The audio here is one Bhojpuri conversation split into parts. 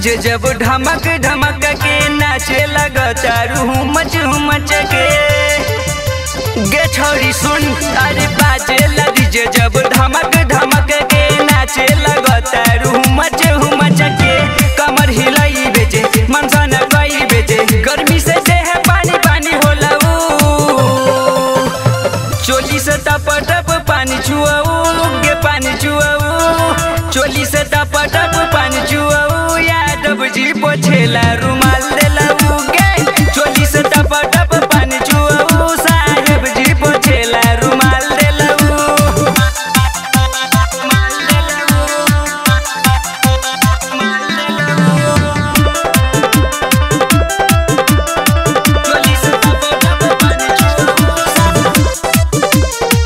डीजे जब ढमक ढमक के नाचे लगतारू मच मच के गे छोरी सुन अरे बाजे डीजे जब धमक धमक के नाचे लगतारू मच मच के कमर हिलाई बेचे मनसन गई बेचे गर्मी से देह पानी पानी होला ऊ। चोली से टप टप पानी चुआऊ गे पानी चुआऊ चोली से टप टप पानी चुआऊ यादव जी पोछेला रुमाल देला गे चोली से टप टप पानी चुआऊ साहेब जी पोछेला रुमाल देला चोली से टप टप पानी चुआऊ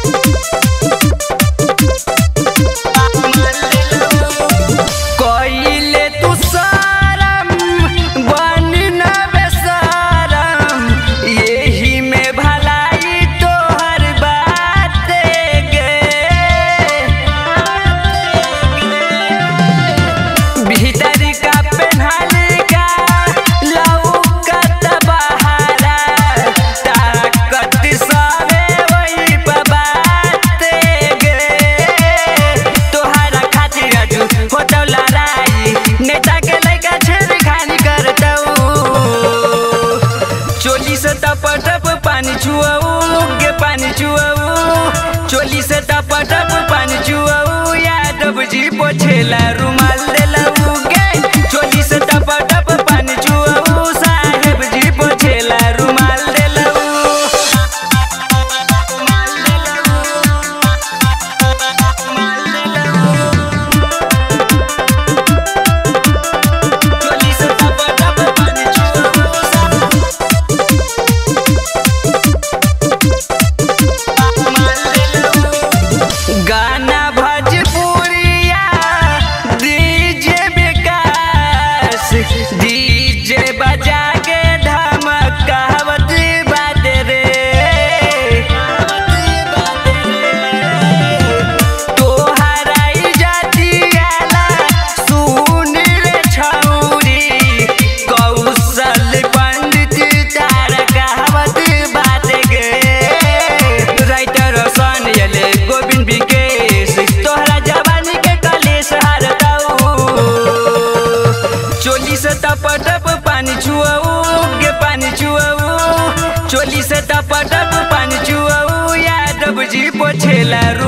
कइले तू सारम बनी न बेसारम यही में भलाई तोहर बात गे भीतर का पेन्हल का लौकत बहारा ताकत सवे वही बात गे तोहरा खातिर राजू होतौ लड़ाई नेता के लइका छेड़ खानी करतौ चोली से टप टप पानी चुआऊ गे पानी चुआऊ चोली से टप टप पानी चुआऊ यादव जी पोछेला रुमाल देला गे चोली से टप टप पानी चुआऊ साहेब जी पोछेला रुमाल देला चोली से टप टप पानी चुआऊ गाना भोजपुरिया डीजे विकास डीजे बजा के धमकावत बात रे तोहरा जातियाला सुन रे छौरी कौशल पंडित तार कहावत बात गे राइटर सन यले गोविंद विकेश तोहरा जवानी के कलेश हारताऊ चोली से टप टप पानी छुआऊ गे पानी छुआऊ चोली से टप टप पानी छुआऊ यादव जी पोछेला